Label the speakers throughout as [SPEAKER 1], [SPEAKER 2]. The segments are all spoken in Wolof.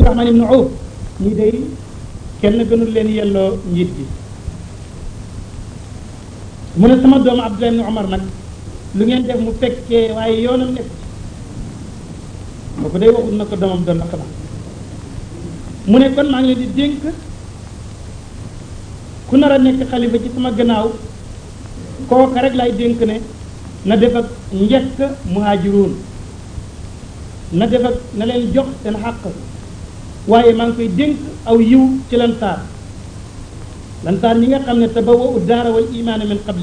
[SPEAKER 1] Abdurahman ibnu Awf ñii day kenn gënul leen yelloo njiit gi mu ne sama doomu Abdullah ibnu Omar nag lu ngeen def mu fekkee waaye yoonam nekk kooku day waxul na ko doomam doon la xanaa mu ne kon maa ngi leen di dénk ku nar a nekk xalifa ci sama gannaaw kooka rek lay dénk ne na def ak njëkk muhaajiruun na def ak na leen jox seen xàq waaye maa ngi koy dénk aw yiw ci lansaar lansaar ñi nga xam ne tabawwa'u daara wal imaana min qabli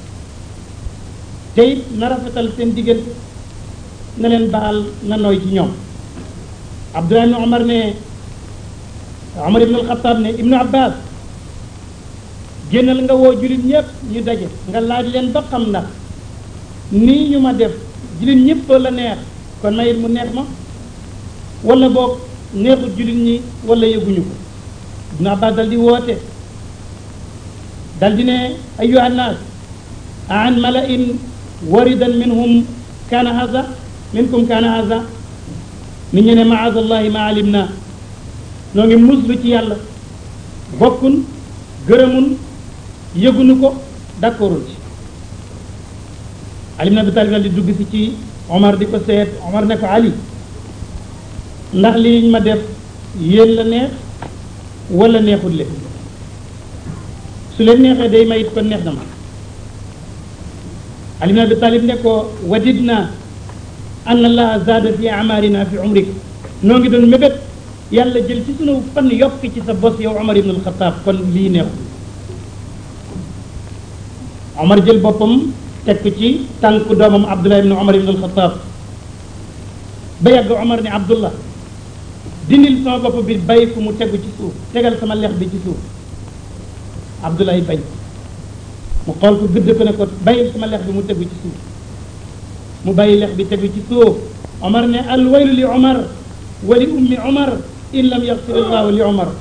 [SPEAKER 1] te it na rafetal seen diggante na leen baal na nooy ci ñoom Abdullah ibn Omar ne Omar ibn al-Khattab ne Ibnu Abbas génnal nga woo jullit ñëpp ñu daje nga laaj leen ba xam ndax nii ñu ma def jullit ñëpp la neex kon mayit mu neex ma wala boog neexut jullit ñi wala yëguñu ko Ibnu Abbas dal di woote dal di ne ayyuha nnaas an mala'in waridan minhum kaana haza minkum kaana haza nit ñu ne maadallahi ma alim na noo ngi muslu ci yàlla bokkun gërëmun yëgunu ko d'accordul ci Ali ibn Abi Talib di dugg si ci Omar di ko seet Omar ne ko Ali ndax lii ñu ma def yéen la neex wala neexul leen su leen neexee day may it kon neex na ma Ali ibn Abi Talib ne ko wadidna an allaha zaada fi amarina fi umrik noo ngi doon mébét yàlla jël ci sunu fan yokk ci sa bos yow Omar ibn al-Khattab kon lii neexul Omar jël boppam teg ko ci tànk doomam Abdullah ibn Omar ibn al-Khattab ba yàgg Omar ne Abdullah dindil sama bopp bi bay fu mu tegu ci suuf tegal sama lex bi ci suuf Abdullah bañ mu xool ko gëdd ko ne ko bayil sama lex bi mu tegu ci suuf mu bàyyi lex bi tegu ci suuf Omar ne al waylu li Omar wa li ummi Omar in lam yaxfir allahu li Omar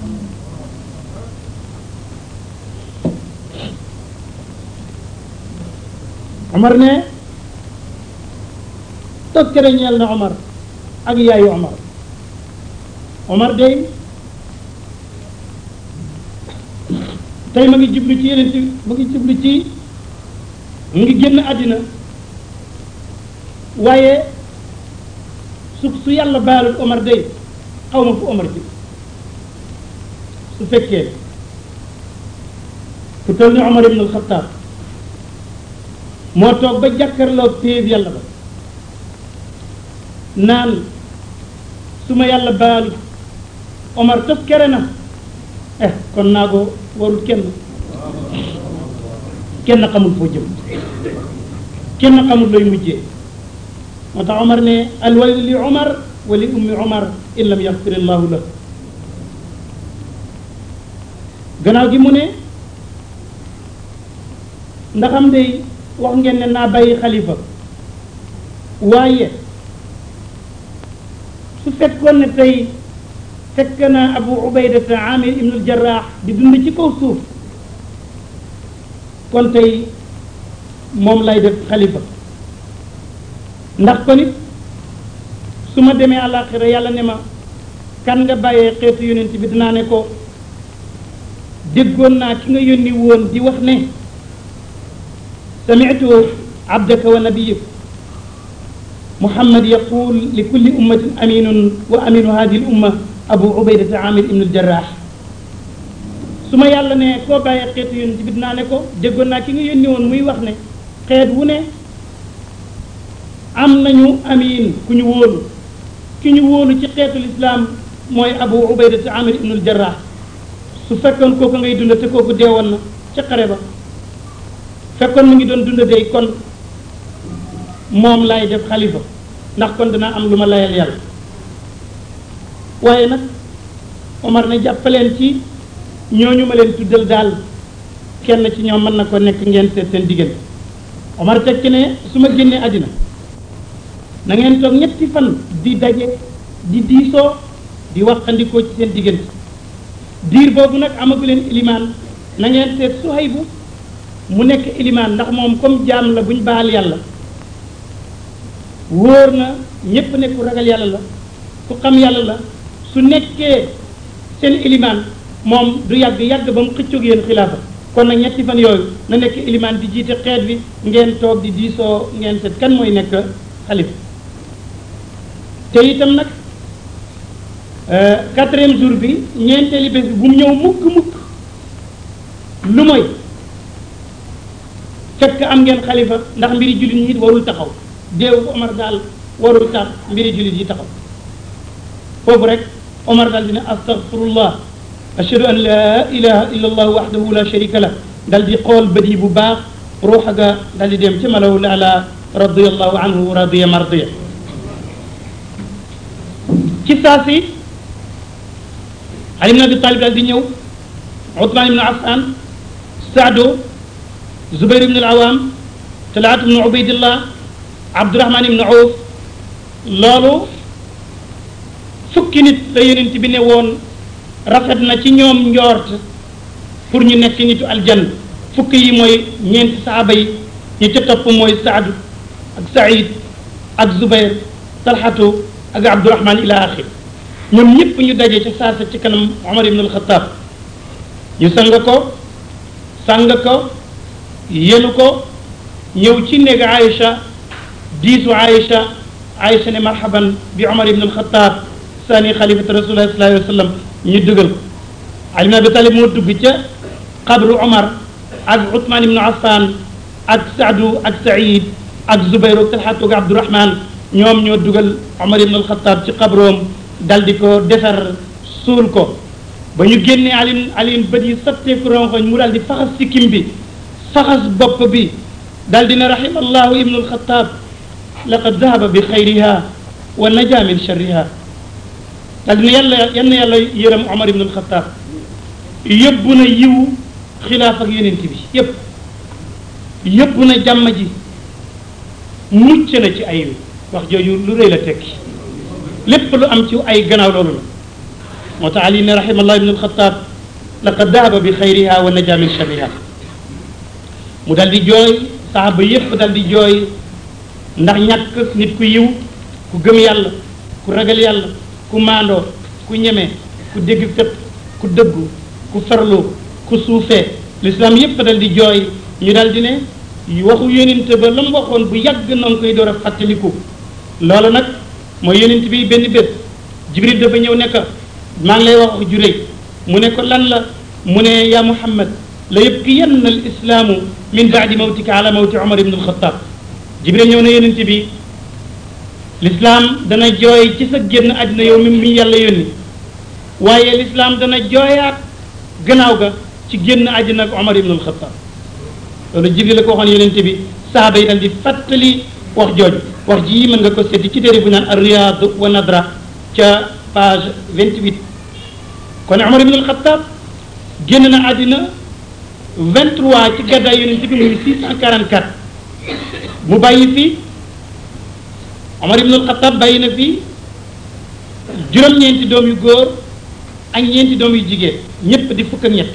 [SPEAKER 1] Omar ne tokkere ñeel na Omar ak yaayu Omar Omar day tey ma ngi jublu ci yeneen ma ngi jublu ci mu ngi génn àddina waaye su su yàlla baalul Omar day xaw ma fu Omar ji su fekkee ku toll ni Omar ibn al-Khattab moo toog ba jàkkarloo péeb yàlla ba naan su ma yàlla baalu Omar tos kere na eh kon naa ko warul kenn kenn xamul foo jëm kenn xamul looy mujjee moo tax Omar ne alwaylu li Omar wa li ummi Omar in lam yaxfir allahu la gannaaw gi mu ne ndaxam day wax ngeen ne naa bàyyi xalifa waaye su fekkoon ne tey fekk na abu ubaydata amir ibnul jarraax di dund ci kaw suuf kon tey moom lay def xalifa ndax kon it su ma demee àllaaxira yàlla ne ma kan nga bàyyee xeetu yonent bi dinaa ne ko déggoon naa ki nga yónni woon di wax ne sami'tu abdaka wa nabiyik muhammad yaqul li kulli ummatin aminun wa aminu hadihi l umma abu ubaydata amir ibnu jarraax su ma yàlla ne koo bàyyee xeetu yonent bi dinaa ne ko déggoon naa ki nga yónni woon muy wax ne xeet wu ne am nañu amin ku ñu wóolu ki ñu wóolu ci xeetul islaam mooy abu ubaydata amir ibnu jarraax su fekkoon kooku ngay dund te kooku deewoon na ca xare ba fekkoon mu ngi doon dund day kon moom laay def xalifa ndax kon dana am lu ma layal yàlla waaye nag Omar ne jàppaleen ci ñooñu ma leen tuddal daal kenn ci ñoom mën na ko nekk ngeen seet seen diggante Omar teg ci ne su ma génnee àddina na ngeen toog ñetti fan di daje di diisoo di waxandikoo ci seen diggante diir boobu nag amagu leen ilimaan na ngeen seet Suhaybu mu nekk ilimaan ndax moom comme jaam la buñ baal yàlla wóor na ñépp ne ku ragal yàlla la ku xam yàlla la su nekkee seen ilimaan moom du yàgg yàgg ba mu xëccoog yéen xilaafa kon nag ñetti fan yooyu na nekk ilimaan di jiite xeet bi ngeen toog di diisoo ngeen seet kan mooy nekk xalifa te itam nag quatrième jour bi ñeenteeli bés bi bu mu ñëw mukk mukk lu mooy fekk am ngeen xalifa ndax mbiri jullit ñi it warul taxaw déewu Omar daal warul tax mbiri jullit yi taxaw foofu rek Omar daal dina astaghfirullah ashhadu an la ilaha illa allah wahdahu la sharika la dal di xool bët yi bu baax ruuxa ga dal di dem ci malaw laala radiallahu anhu radiya mardiya ci saa si Ali ibn Abi Talib daal di ñëw Othman ibn Affan Saado Zubayr ibn al-Awam Talaat ibn Ubaydillah Abdurahman ibn Awf loolu fukki nit la yonent bi ne woon rafet na ci ñoom njoort pour ñu nekk nitu aljanna fukki yi mooy ñeenti saaba yi ñi ca topp mooy Saadu ak Saïd ak Zubayr Talxatu ak Abdurahman ila axir ñoom ñëpp ñu daje ca saasa ci kanam Omar ibn al-Khattab ñu sang ko sang ko yenu ko ñëw ci néeg Aïcha diisu Aïcha Aïcha ne marhaban bi Omar ibn al-Khattab sani xalifata rasulullah sallallahu alayhi wa sallam ñu dugal ko Ali ibn Abi Talib moo dugg ca xabru Omar ak Ousmane ibn Affan ak Saadu ak Saïd ak Zubayr ak Talxatu ak Abdurahman ñoom ñoo dugal Omar ibn al-Khattab ci xabroom dal di ko defar suul ko ba ñu génnee Alioune Alioune bët yi sotteeku rongoñ mu daal di faxas sikkim bi faxas bopp bi daal di ne rahimallahu ibnu al-Khattab laqad dahaba bi xayriha wa naja min sharriha daal di ne yàlla yal na yàlla yërëm Omar ibnu al-Khattab yóbbu na yiwu xilaaf ak yonent bi yëpp yóbbu na jàmm ji mucc na ci ay wax jooju lu rëy la tekki lépp lu am ci ay gannaaw loolu la moo tax ali ne rahimallah ibn alxataab laqad dahaba bi xayriha wa naja min sharriha mu dal di jooy saxaaba yépp dal di jooy ndax ñàkk nit ku yiw ku gëm yàlla ku ragal yàlla ku maandoo ku ñeme ku dégg fépp ku dëggu ku farlu ku suufee l'islam yépp dal di jooy ñu dal di ne waxu yonent ba la mu waxoon bu yàgg na nga koy door a fàttaliku loolu nag mooy yonent bi benn bés jibril dafa ñëw ne ko maa ngi lay wax ju rëy mu ne ko lan la mu ne yaa muhammad la yabkiyanna al islaamu min baadi mawtika ala mawti omar ibn alxataab jibril ñëw na yonent bi l'islam dana jooy ci sa génn àddina yow mi mi yàlla yónni waaye l'islam dana jooyaat gannaaw ga ci génn àddina ak omar ibn alxataab loolu jibril la ko waxoon yonent bi saaba yi dal di fàttali wax jooju wax ji mën nga ko seeti ci téere bu naan ar-Riyaad wa Nadra ca page 28 kon Omar ibn al-Khattab génn na àddina 23 ci gàddaay yonent bi muy 644 mu bàyyi fi Omar ibn al-Khattab bàyyi na fi juróom-ñeenti doom yu góor ak ñeenti doom yu jigéen ñëpp di fukk ak ñett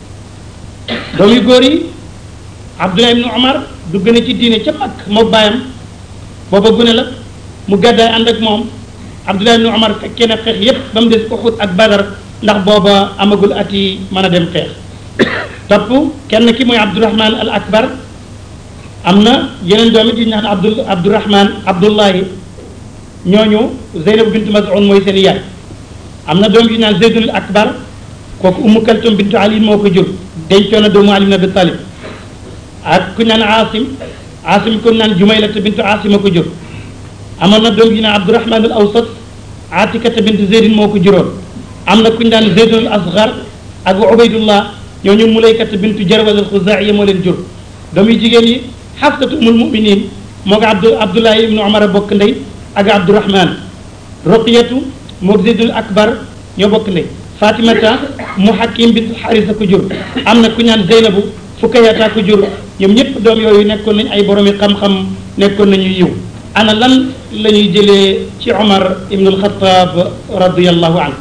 [SPEAKER 1] doom yu góor yi Abdullah ibn Omar dugg na ci diine ca Makk moo bàyyam booba gune la mu gàddaay ànd ak moom Abdullah ibn Omar fekkee na xeex yépp ba mu des Uhud ak Badar ndax booba amagul at yi mën a dem xeex topp kenn ki mooy Abdurahman al Akbar am na yeneen doom it yu ñu naan Abdul Abdurahman Abdullahi ñooñu Zeynab bintu Maz'un mooy seen yaay am na doom yu ñu naan Zeydul Akbar kooku Ummu Kaltum bintu Ali moo ko jur dencoon na doomu Ali ibn Abi Talib ak ku ñu naan Asim Asim ku ñu naan Jumaylata bintu Asim a ko jur amoon na doom yu ñu naan Abdurahman al Awsat Atikata bintu Zeydin moo ko juróon am na ku ñu naan Zeydul Asgar ak Ubaydullah ñooñu Mulaykata bintu Jarwal al Xuzaiya moo leen jur doom yu jigéen yi Xafsatu umul muminin moo ko Abdu Abdullahi ibnu Omar a bokk ndey ak Abdurahman Roqiyatu moo Zeydul Akbar ñoo bokk ndey Fatimata mu Hakim bintu Xarisa ko jur am na ku ñu naan Zeynabu Fukayata ko jur ñoom ñëpp doom yooyu nekkoon nañ ay boromi xam-xam nekkoon nañu yiw ana lan la ñuy jëlee ci Omar ibn al-Khattab radiyallahu anhu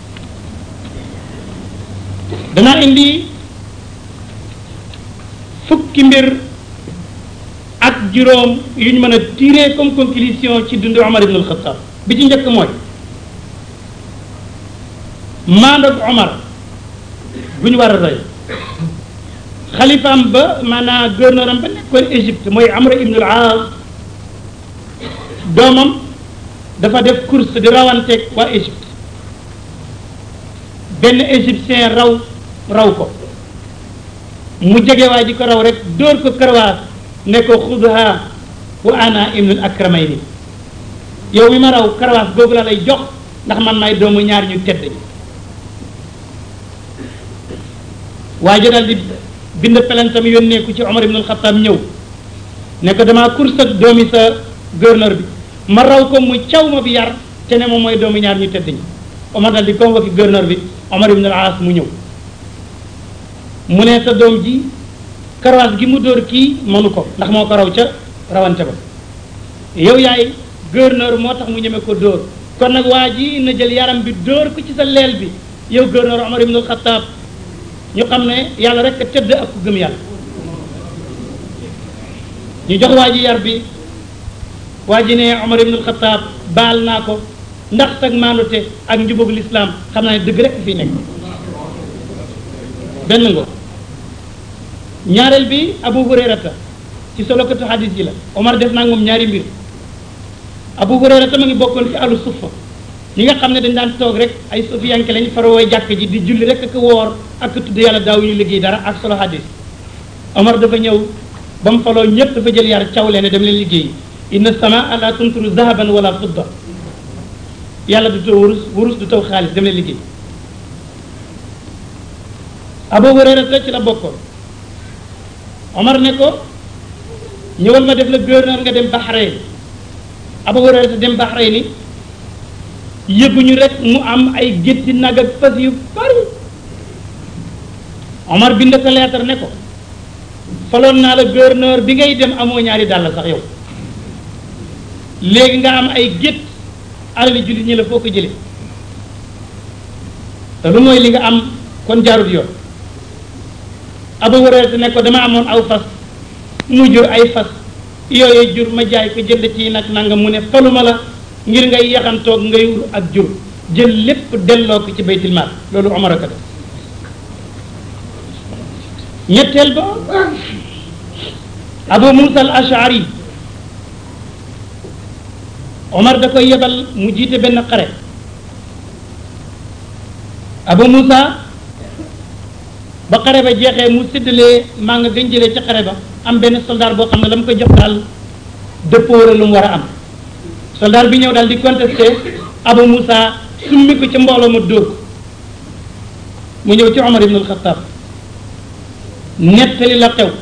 [SPEAKER 1] danaa indi fukki mbir ak juróom yu ñu mën a tirer comme conclusion ci dundu Omar ibn al-Khattab bi ci njëkk mooy maandoog Omar bu ñu war a roy xalifaam ba maanaam gouverneur am ba nekkoon Égypte mooy Amr ibn al-Aas doomam dafa def course di rawanteeg waa Égypte benn égyptien raw raw ko mu jege waa ji ko raw rek dóor ko karawaas ne ko xudha wa ana ibnul akramayni yow mi ma raw karawaas googu la lay jox ndax man may doomu ñaar ñu tedd ñi waa ji daal di bind pelantam yónnee ko ci Omar ibnul Xattaab ñëw ne ko damaa course ak doomi sa gouverneur bi ma raw ko mu caw ma bi yar te ne moom mooy doomu ñaar ñu tedd ñi Omar daal di convoqué gouverneur bi Omar ibn al-As mu ñëw mu ne sa doom ji karawaas gi mu dóor kii mënu ko ndax moo ko raw ca rawante ba yow yaay gouverneur moo tax mu ñeme ko dóor kon nag waa ji na jël yaram bi dóor ko ci sa leel bi yow gouverneur Omar ibn al-Khattab ñu xam ne yàlla rek a tëdd ak ku gëm yàlla ñu jox waa ji yar bi waa ji ne Omar ibn al-Khattab baal naa ko ndax sag maanute ak njubóog lislaam xam naa ne dëgg rek fii nekk benn ngo ñaareel bi Abu Hurayrata ci solokatu hadis yi la Omar def naa moom ñaari mbir Abu Hurayrata ma ngi bokkoon ci alu suffa ñi nga xam ne dañ daan toog rek ay sufiyanke lañ farawooy jàkk ji di julli rek ak woor ak tudd yàlla daawuñu liggéey dara ak solo hadis Omar dafa ñëw ba mu faloo ñëpp dafa jël yar caw leen dem leen liggéey inna samaa la tumtiru zahaban wala fidda yàlla du taw wurus wurus du taw xaalis dem leen liggéey Abu Hurayrata ci la bokkoon Omar ne ko ñëwal ma def la gouverneur nga dem Bahreïn Abu Hurayrata dem Bahreïn ni yëguñu rek mu am ay gétti nag ak fas yu bari Omar bind ko lettre ne ko faloon naa la gouverneur bi ngay dem amoo ñaari dàll sax yow léegi nga am ay gétt alali jullit ñi la foo ko jëlee te lu mooy li nga am kon jaarut yoon Abu Hurayra ne ko dama amoon aw fas mu jur ay fas yooyu jur ma jaay ko jënd ci nag nanga mu ne faluma la ngir ngay yaxantoog ngay wur ak jur jël lépp delloo ko ci baytil maal loolu Omar a ko def ñetteel ba Abu Musa al Ashari Omar da koy yebal mu jiite benn xare Abu Musa ba xare ba jeexee mu séddalee maa nga gën jëlee ci xare ba am benn soldat boo xam ne la mu ko jox daal dëppoo la lu mu war a am soldat bi ñëw daal di contesté Abu Musa summi ko ci mbooloo ma dóor ko mu ñëw ci Omar ibn al-Khattab nettali la xew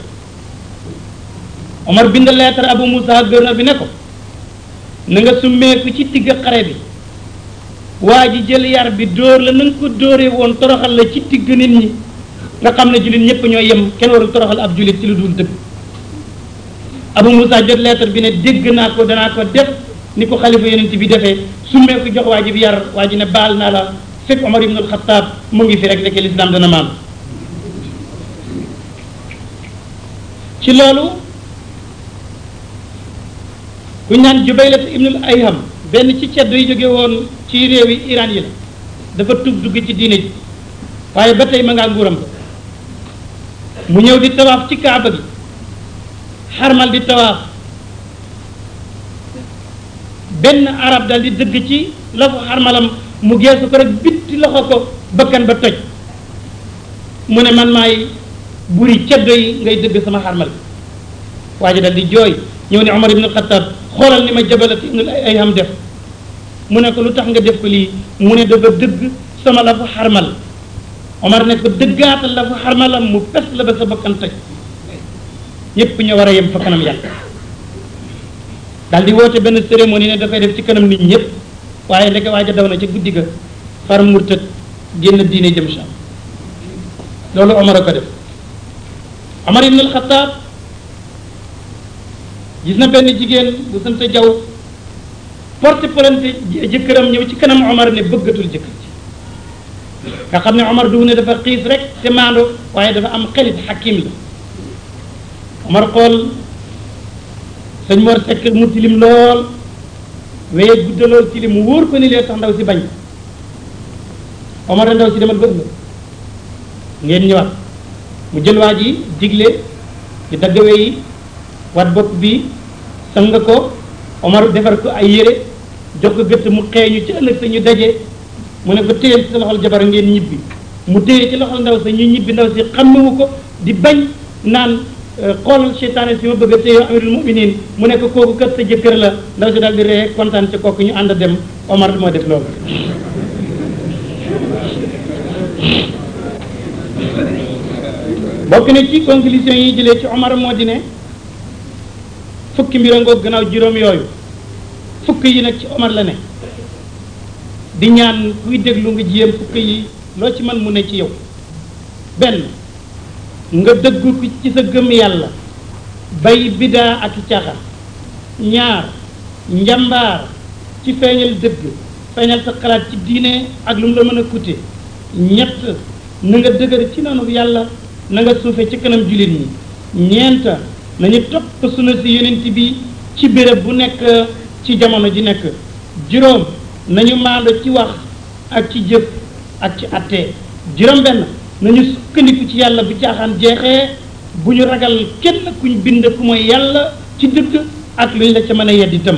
[SPEAKER 1] Omar bind lettre Abu Musa gouverneur bi ne ko na nga summeeku ci digg xare bi waa ji jël yar bi dóor la na nga ko dóoree woon toroxal la ci digg nit ñi nga xam ne jullit ñëpp ñoo yem kenn warul toroxal ab jullit ci lu dul dëgg Abu Musa jot lettre bi ne dégg naa ko danaa ko def ni ko xalifa yonent bi defee summeeku jox waa ji bi yar waa ji ne baal naa la fekk Omar ibn al-Khattab mu ngi fi rek nekk l'islam dana maam ci loolu ku ñu naan Jubaylat ibnul Ayham benn ci ceddo yi jóge woon ci réewi Iran yi la dafa tub dugg ci diine ji waaye ba tey ma ngaa nguuram ba mu ñëw di tawaaf ci kaaba gi xarmal di tawaaf benn arab dal di dëgg ci loxo xarmalam mu geesu ko rek bitti loxo ko bakkan ba toj mu ne man maay buri ceddo yi ngay dëgg sama xarmal waa ji dal di jooy ñëw ne Omar ibn Khattab xoolal ni ma jabalat ibn Ayham def mu ne ko lu tax nga def ko lii mu ne dafa dëgg sama la fa xarmal Omar ne ko dëggaatal la fa xarmalam mu pes la ba sa bakkan toj ñépp ñu war a yem fa kanam yàlla daal di woote benn cérémonie ne dafay def ci kanam nit ñëpp waaye ndeke waaja daw na ca guddi ga far murtad génn diine jëm Sham loolu Omar a ko def Omar ibn al-Khattab gis na benn jigéen bu sant jaw porte plainte jëkkëram ñëw ci kanam Omar ne bëggatul jëkkër ji nga xam ne Omar du ne dafa xiis rek te maando waaye dafa am xelit xakim la Omar xool sëñ Mor Seck mu tilim lool weye gudda lool tilim mu wóor ko ni lee tax ndaw si bañ Omar a ndaw si demal ba ëllëg ngeen ñëwaat mu jël waa ji digle ci daggawe yi wat bopp bi sang ko Omar defar ko ay yére jox ko gëtt mu xeeñu ci ëllëg sa ñu daje mu ne ko téyel ci sa loxol jabar ngeen ñibbi mu téye ci loxol ndaw sa ñu ñibbi ndaw si xammewu ko di bañ naan xoolal seytaane si ma bëgg a téye amirul muminin mu ne ko kooku kat sa jëkkër la ndaw si daal di ree kontaan ci kooku ñu ànd dem Omar moo def loolu bokk na ci conclusion yi jëlee ci Omar moo di ne fukki mbir a ngoog gannaaw juróom yooyu fukk yi nag ci Omar la ne di ñaan kuy déglu nga jiyam fukk yi loo ci man mu ne ci yow benn nga dëggu ci sa gëm yàlla bay bidaa ak caaxaan ñaar njambaar ci feeñal dëgg feeñal sa xalaat ci diine ak lu mu la mën a coûter ñett na nga dëgër ci noonu yàlla na nga suufe ci kanam jullit ñi ñeent nañu topp suna si yonent bi ci béréb bu nekk ci jamono ji nekk juróom nañu maando ci wax ak ci jëf ak ci attee juróom benn nañu sukkandiku ci yàlla bu caaxaan jeexee bu ñu ragal kenn kuñ bind ku mooy yàlla ci dëgg ak luñ la ca mën a yedd itam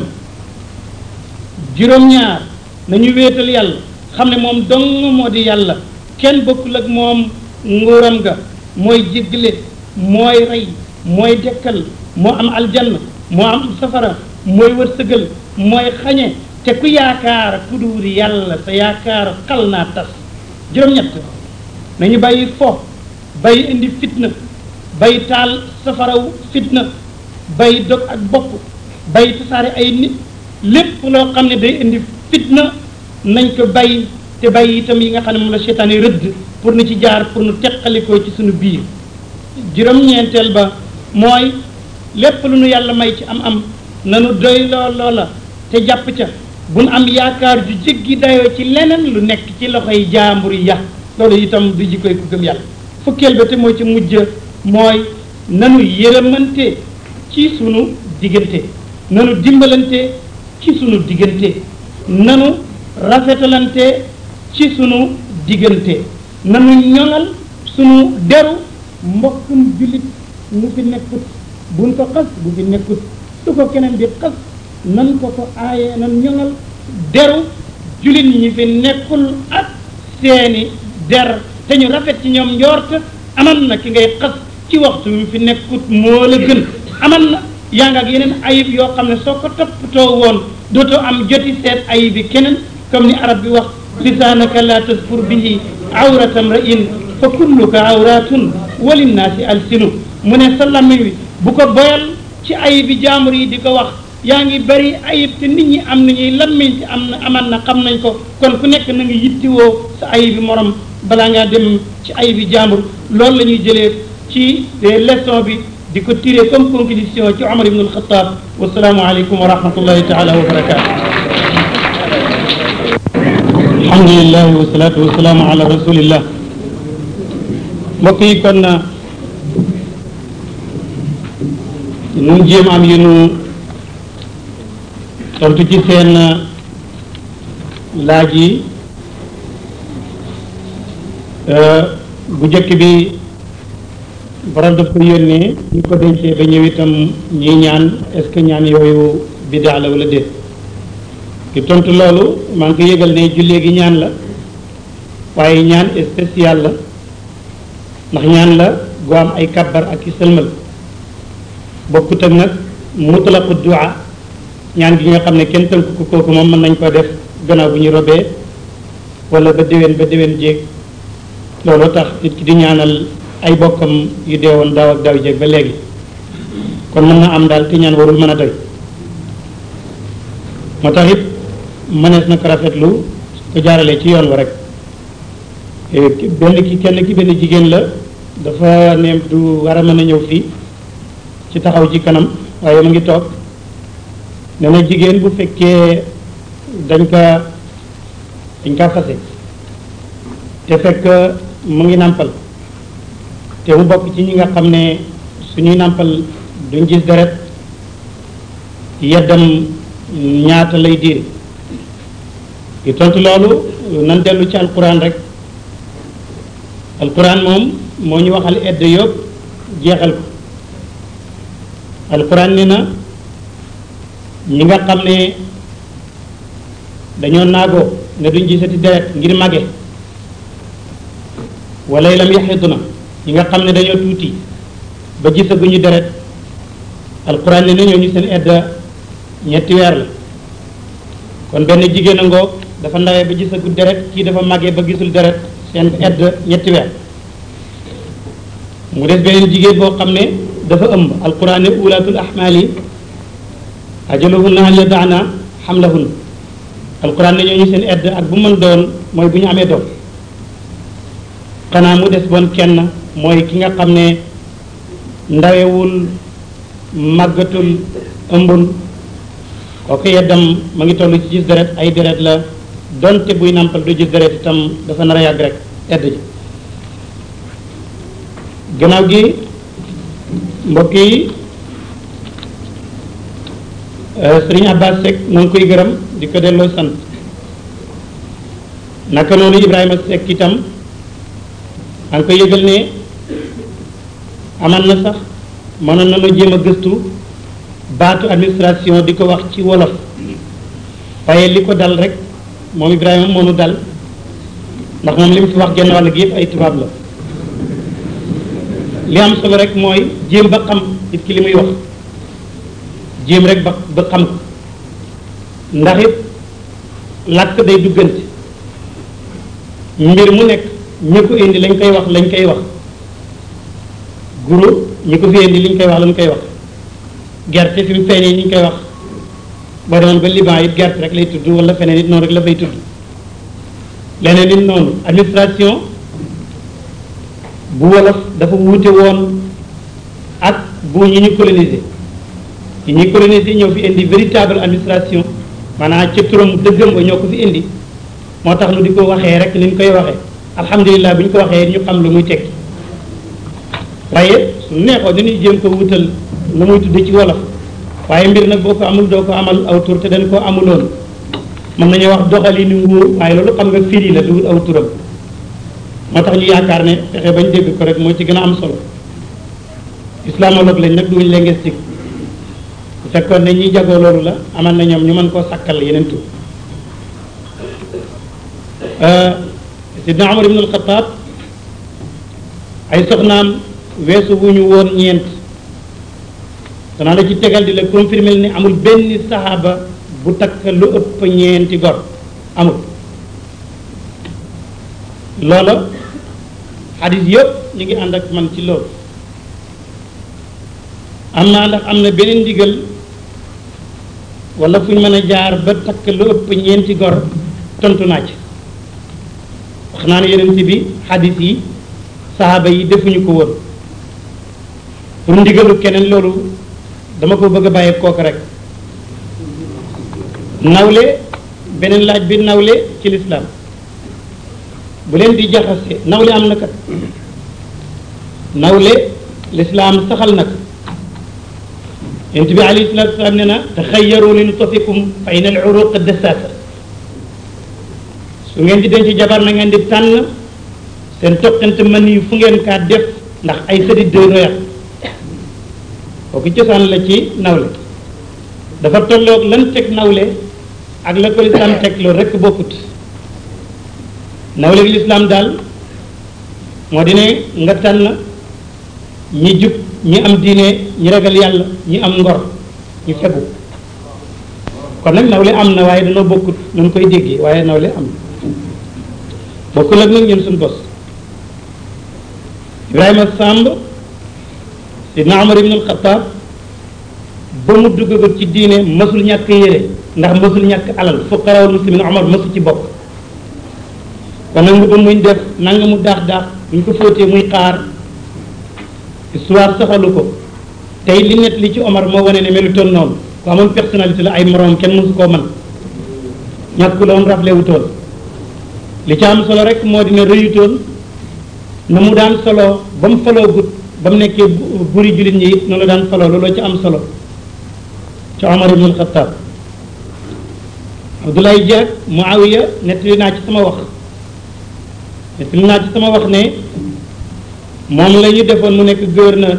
[SPEAKER 1] juróom-ñaar nañu wéetal yàlla xam ne moom dong moo di yàlla kenn bokkul ak moom nguuram ga mooy jéggale mooy rey mooy dekkal moo am aljanna moo am safara mooy wërsëgal mooy xañe te ku yaakaar ku duur yàlla sa yaakaar xal naa tas juróom-ñett nañu bàyyi fo bàyyi indi fitna bàyyi taal safaraw fitna bàyyi dog ak bopp bàyyi tasaare ay nit lépp loo xam ne day indi fitna nañ ko bàyyi te bàyyi itam yi nga xam ne moom la seytaan yi rëdd pour nu ci jaar pour nu teqalikoo ci suñu biir juróom-ñeenteel ba mooy lépp lu nu yàlla may ci am-am nanu doy loo loola te jàpp ca bu nu am yaakaar ju jéggi dayoo ci leneen lu nekk ci loxoy jaambur ya loolu itam du jikkoy ku gëm yàlla fukkeel ba te moo ci mujj mooy nanu yërëmante ci sunu diggante nanu dimbalante ci sunu diggante nanu rafetalante ci sunu diggante nanu ñoŋal sunu deru mbokkum jullit mu fi nekkut buñ ko xas bu fi nekkut su ko keneen di xas nan ko ko aaye nan ñoŋal deru jullit ñi fi nekkul ak seeni der te ñu rafet ci ñoom njort aman na ki ngay xas ci waxtu wi fi nekkut moo la gën aman na yaa nga ak yeneen ayib yoo xam ne soo ko toppatoo woon dootoo am joti seet ayib yi keneen comme ni arab bi wax lisaanaka la tasfur bihi awratam ra'in fa kulluka awratun walinnaasi alsinu mu ne sa làmmiñ wi bu ko boyal ci ayib yi jaambur yi di ko wax yaa ngi bari ayib te nit ñi am nañuy lammiñ te am na aman na xam nañ ko kon ku nekk na nga yittiwoo sa ayib yi morom balaa ngaa dem ci ayib yi jaambur loolu la ñuy jëlee ci leçon bi di ko tiré comme conclusion ci Omar ibn al-Khattab wasalaamu aleykum wa rahmatullahi taala wa barakatu alhamdulilah wasalaatu wasalaamu ala rasulillah mbokk yi kon nun jéem am yu nu tontu ci seen laaj yi bu jëkk bi borom daf ko yónnee ñu ko dencee ba ñëw itam ñuy ñaan est-ce que ñaan yooyu bidaa la wala déet ki tontu loolu maa ngi ko yëgal ne jullee gi ñaan la waaye ñaan spécial la ndax ñaan la gu am ay kabbar ak i sëlmal bokkut ak nag mutlaqu du'a ñaan gi nga xam ne kenn tënk ko kooku moom mën nañ ko def gannaaw bu ñu robee wala ba déwén ba déwén jéeg loolu tax nit ki di ñaanal ay bokkam yu deewoon daaw ak daaw jéeg ba léegi kon mën na am daal te ñaan warul mën a doy moo tax it mënees na ko rafetlu ko jaaralee ci yoon wa rek benn ki kenn ki benn jigéen la dafa ne du war a mën a ñëw fii ci taxaw ci kanam waaye mu ngi toog nee na jigéen bu fekkee dañ ka dañ kaa fase te fekk mu ngi nàmpal te mu bokk ci ñi nga xam ne suñuy nàmpal duñ gis deret yeddam ñaata lay diir di tontu loolu nan dellu ci alquran rek alquran moom moo ñu waxal edd yëpp jeexal ko alquran ne na ñi nga xam ne dañoo naagoo ne duñ gisati deret ngir mage wala lam yaxidu na ñi nga xam ne dañoo tuuti ba gisaguñu deret alquran ne na ñooñu seen edd ñetti weer la kon benn jigéen a ngoog dafa ndawee ba gisagu deret kii dafa màggee ba gisul deret seen edd ñetti weer mu des beneen jigéen boo xam ne dafa ëmb alquran ne ulaatul ahmaali ajaluhunna an yadaana xamlahunna alquran ne ñooñu seen edd ak bu mën doon mooy bu ñu amee doom xanaa mu des bon kenn mooy ki nga xam ne ndawewul màggatul ëmbul kooku yeddam ma ngi toll ci gis deret ay deret la donte buy nàmpal du gis deret itam dafa nar a yàgg rek edd ji gannaaw gi mbokk yi sëriñ Abbas Seck moo ngi koy gërëm di ko delloo sant naka noonu Ibrahima Seck itam maa ngi koy yëgal ne aman na sax mënoon nañoo jéem a gëstu baatu administration di ko wax ci wolof waaye li ko dal rek moom Ibrahima moo nu dal ndax moom li mu fi wax genn wàll gi yëpp ay tubaab la li am solo rek mooy jéem ba xam nit ki li muy wax jéem rek ba ba xam ko ndax it làkk day duggante mbir mu nekk ñi ko indi lañ koy wax lañ koy wax guro ñi ko fi indi liñ koy wax lañ koy wax gerte fi mu feeñee ñu koy wax boo demoon ba Liban it gerte rek lay tudd wala feneen it noonu rek la fay tudd leneen it noonu administration bu wolof dafa wuute woon ak bu ñi ñu colonisé ñi ñuy colonisé ñoo fi indi véritable administration maanaam ca turam dëggam ba ñoo ko fi indi moo tax nu di ko waxee rek ni ñu koy waxee alhamdulilah bu ñu ko waxee ñu xam lu muy tekki waaye su neexoo dañuy jéem ko wutal lu muy tudd ci wolof waaye mbir nag boo ko amul doo ko amal aw tur te dañ koo amuloon mën nañu wax doxalinu nguur waaye loolu xam nga firi la duwul aw turam moo tax ñu yaakaar ne fexe bañ dégg ko rek moo ci gën a am solo islamologue lañ nag duñ linguistique bu fekkoon ne ñi jagoo loolu la amal na ñoom ñu mën koo sakkal yeneen tur sidna Umar ibn al-Khattab ay soxnaam weesu wu ñu woon ñeent danaa la ci tegal di la confirmer ni amul benn saxaaba bu takk lu ëpp ñeenti gor amul loola xadis yëpp ñu ngi ànd ak man ci loolu am naa ndax am na beneen ndigal wala fu ñu mën a jaar ba takk lu ëpp ñeenti gor tontu naa ci wax naa ne yeneen bi xadis yi saxaaba yi defuñu ko woon pour ndigalu keneen loolu dama ko bëgg a bàyyi kooku rek nawle beneen laaj bi nawle ci lislaam bu leen di jaxase nawle am na kat nawle lislaam saxal na ko yonent bi alayhi salaatu wasalaam ne na taxayyaru li nutfikum fa in al uruq dassaasa su ngeen di denc jabar na ngeen di tànn seen toqante mën yi fu ngeen kaa def ndax ay sëdit de royat kooku cosaan la ci nawle dafa tolloog lan teg nawle ak la ko lislaam teg loolu rekk bokkut nawle gi lislaam daal moo di ne nga tànn ñi jub ñi am diine ñi ragal yàlla ñi am ngor ñu fegu kon nag nawle am na waaye dañoo bokkut nañ koy déggee waaye nawle am na bokkul ak nag ñun suñu bos Ibrahima Samb sidna Umar ibn al-Khattab ba mu duggagut ci diine mësul ñàkk yére ndax mësul ñàkk alal fuqarawul muslimin Umar mësul ci bokk kon nag nga ba muñ def nanga mu daax daax buñ ko fóotee muy xaar histoire saxalu ko tey li net li ci Omar moo wane ne melutoon noonu ku amoon personnalité la ay moroom kenn mësu koo man ñàkkuloon rafle wutoon li ci am solo rek moo dina rëyutoon na mu daan solo ba mu faloo gut ba mu nekkee buri jullit ñi it noonu la daan solo looloo ci am solo ci Omar ibn al-Khattab Abdoulaye Dia Muawiya nettali naa ci sama wax nettali naa ci sama wax ne moom la ñu defoon mu nekk gouverneur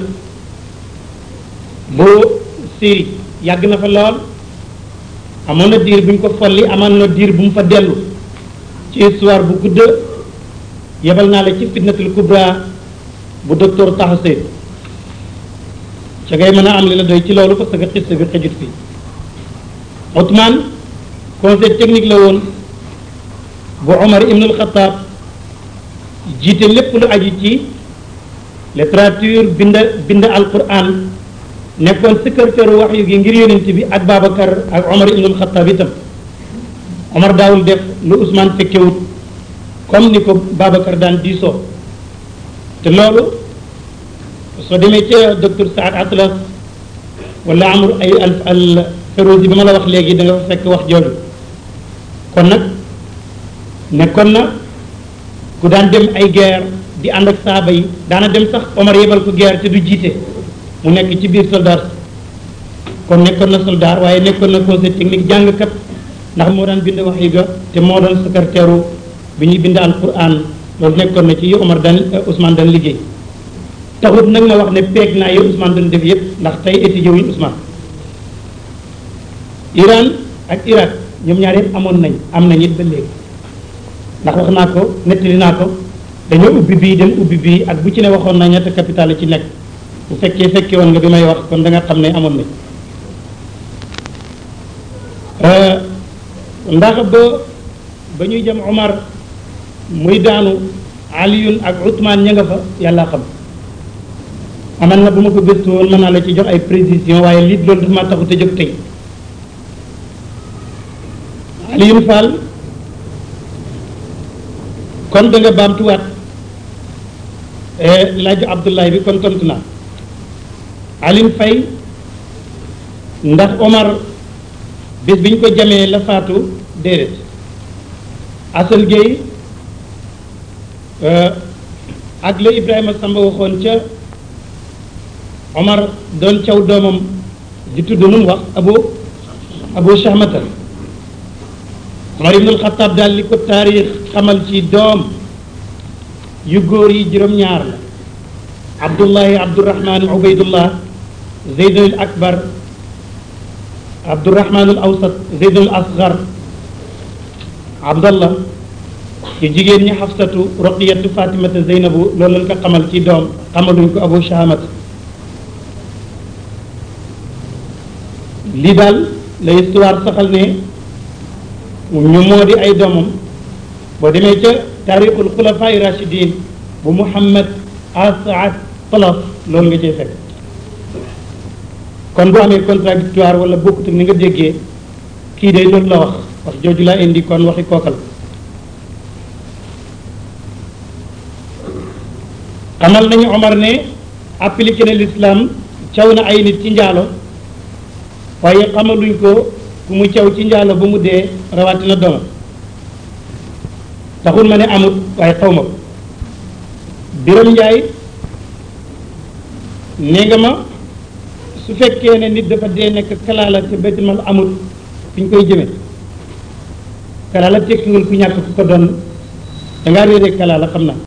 [SPEAKER 1] bu Syrie yàgg na fa lool amoon na diir bu ñu ko folli amoon na diir bu mu fa dellu ci histoire bu gudd yebal naa la ci fitnatul kubra bu docteur Taha Seyd ca ngay mën a am li la doy ci loolu parce que xiste bi xëjut fii Othman conseil technique la woon bu Omar ibnul Xataab jiite lépp lu aju ci littérature bind bind alquran nekkoon secrétaire waxyu gi ngir yonent bi ak Babacar ak Omar ibnul Xataab itam Omar daawul def lu Ousmane fekkewut comme ni ko Babacar daan diisoo te loolu soo demee ca docteur Saad Atlas wala amul ay al al Ferozi bi ma la wax léegi da nga fa fekk wax jooju kon nag nekkoon na ku daan dem ay guerre di ànd ak saaba yi daana dem sax Omar yebal ko guerre te du jiite mu nekk ci biir soldat kon nekkoon na soldat waaye nekkoon na conseil technique jàngkat ndax moo daan bind wax yi ga te moo doon secrétaire bi ñuy bind alquran loolu nekkoon na ci yi Omar daan Ousmane daan liggéey taxut nag ma wax ne peeg naa yi Ousmane doon def yépp ndax tey étudié wuñu Ousmane Iran ak Irak ñoom ñaar yëpp amoon nañ am nañ it ba léegi ndax wax naa ko nettali naa ko dañoo ubbi bii dem ubbi bii ak bu ci ne waxoon na ñetti capital ci nekk bu fekkee fekke woon nga bi may wax kon da nga xam ne amoon nañ ndax ba ba ñuy jëm Omar muy daanu Aliyun ak Ousmane ña nga fa yàlla xam aman na bu ma ko gëstu woon mën naa la ci jox ay précision waaye lii loolu dafa ma taxut a jóg tey Alioune Fall kon da nga baamtuwaat laaju Abdoulaye bi kon tontu naa Alioune Faye ndax Omar bis bi ñu ko jamee la faatu déedéet Assane Gueye ak la Ibrahima Samba waxoon ca Omar doon caw doomam di tudd nu mu wax Abu Abu Shahmata Omar ibnul Xataab daal li ko taarix xamal ci doom yu góor yi juróom-ñaar la Abdullahi Abdurahman Ubaydullah Zeydul Akbar Abdurahmanul Awsat Zeydul Asgar Abdallah yu jigéen ñi Xafsatu Roqiyatu Fatimata Zeynabu loolu lañ ko xamal ci doom xamaluñ ko Abu Shahamat lii daal la histoire saxal ne ñu moo di ay doomam boo demee ca taarixul xulafaa rachidin bu Muhammad Asad Talas loolu nga cee fekk kon bu amee contradictoire wala bokkut ak ni nga déggee kii de loolu la wax wax jooju laa indi kon waxi kookal xamal nañu Omar ne appliqué na l'islam caw na ay nit ci njaalo waaye xamaluñ ko ku mu caw ci njaalo ba mu dee rawatina doomam taxul ma ne amut waaye xaw ma ko Biram Njaay nee nga ma su fekkee ne nit dafa dee nekk kalaala te baytul mal amut fi ñu koy jëme kalaala tekkiwul ku ñàkk ku ko doon dangaa réere kalaala xam naa